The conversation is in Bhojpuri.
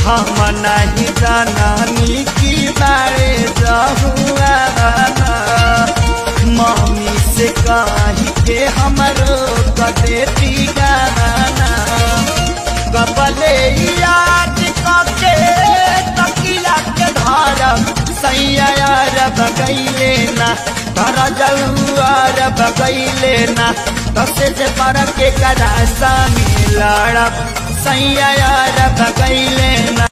हम नहीं जानी की बारे रहुआ मम्मी से कही के हमरो कदे गाना कबले याद कके तकिया के धारम सैया यार बगैले ना धर जौआर बगैले ना तसे से पर के करा सामी लड़ब सैया यार बगैले ना